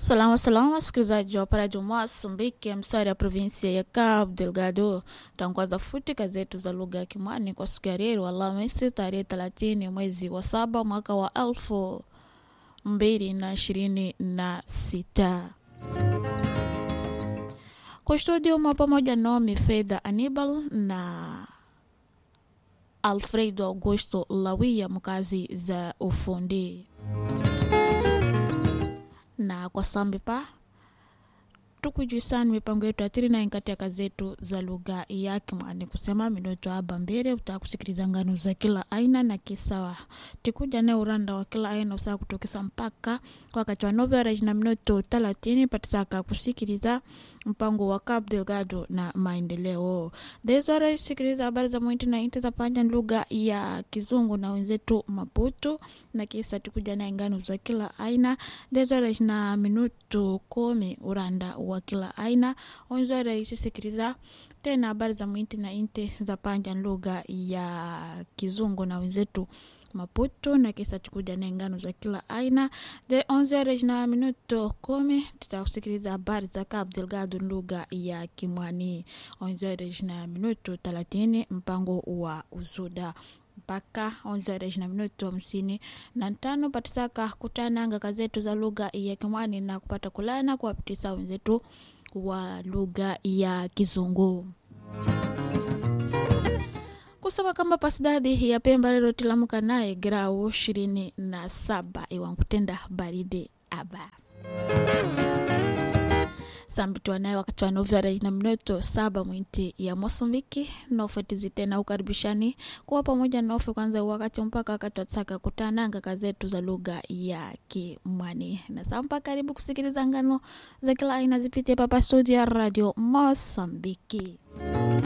Salama salama, wasikilizaji wa Paradio Msumbiki, msari ya provinsia ya Cabo Delgado. Tangaza futi gazeti za lugha ya Kimwani kwa siku ya leo Alhamisi tarehe 30 mwezi wa saba mwaka wa elfu mbili na ishirini na sita. Kwa studio mwa pamoja Naomi Fedha Anibal na Alfredo Augusto Lawia, mkazi za ufundi na kwa sambi pa tukujuisani mipango yetu atiri na katika zetu za lugha ya Kimwani kusema minuto aba mbele utaka kusikiliza ngano za kila aina na kisawa tikuja na uranda wa kila aina usaa kutokesa mpaka wakati wa novela na minuto thelathini patisaka kusikiliza mpango wa Cabo Delgado na maendeleo deswara sikiliza habari za mwinti na inti za panja lugha ya Kizungu na wenzetu Maputo na kisa tikuja na ngano za kila aina deswara na minuto kumi uranda wa kila aina onzwara isisikiliza tena habari za mwinti na inti za panja lugha ya Kizungu na wenzetu Maputo na kisa tukuja na ngano za kila aina de 11 na minuto kumi tutakusikiliza habari za Cabo Delgado lugha ya Kimwani 11 na minuto 30 mpango wa usuda mpaka 11 na minuto hamsini na tano patisaka kutananga kazetu za lugha ya Kimwani na kupata kulana kuwapitisa wenzetu wa lugha ya Kizungu kusema kamba pasidadi ya Pemba lero tilamuka naye grau ishirini na saba iwankutenda baridi aba sambitwa naye wakati wa novara na minuto saba mwinti ya Mosambiki nofetizi tena ukaribishani kuwa pamoja nofe kwanza wakati mpaka wakati watsaka kutananga kazetu za lugha ya Kimwani na sampa karibu kusikiliza ngano za kila aina zipitie papa studio ya radio Mosambiki